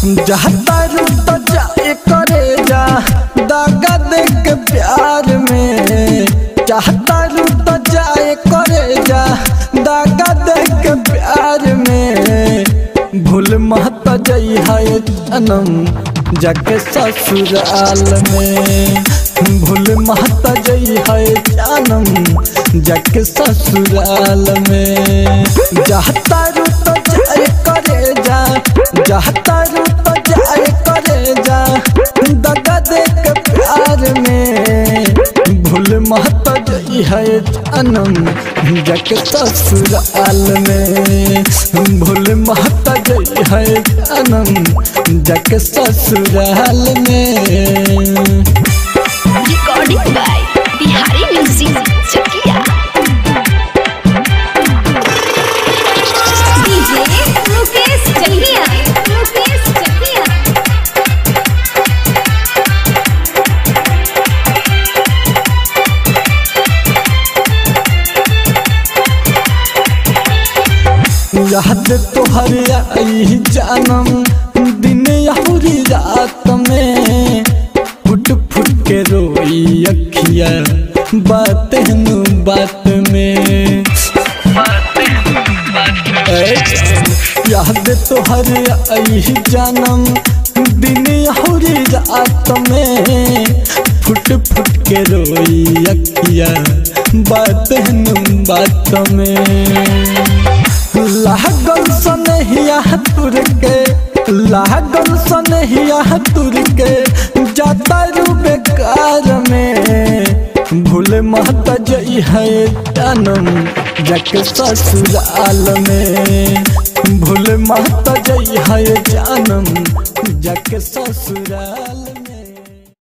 जहता रुत जाए करे जा दागा दे के प्यार में चाहता रुत जाए करे जा दागा दे के प्यार में भूल महत जई है जन्म जाके ससुराल में भूल महत जई है जन्म जाके ससुराल में जहता रुत जाए करे जा जहता रुत जाए करे जा दगा दे के प्यार में भूल महत जई है जन्म जाके ससुराल में भूल महत जई है जन्म जाके ससुराल में Recording by Bihari Music Chakia. DJ Mukesh Chakia. Mukesh Chakia. याद तोहर आई जानम दिन यहुरी रात में फुट फुट के रोई अखिया बात नु बात में ऐ, याद तोहर आई जानम दिन यहुरी रात में फुट फुट के रोई अखिया बात नु बात में लागल सनहिया तुर के लागल सनहिया तुर के जाता रू बेकार में भूल महत जई है जन्म जक ससुराल में भूल महत जई है जन्म जक ससुराल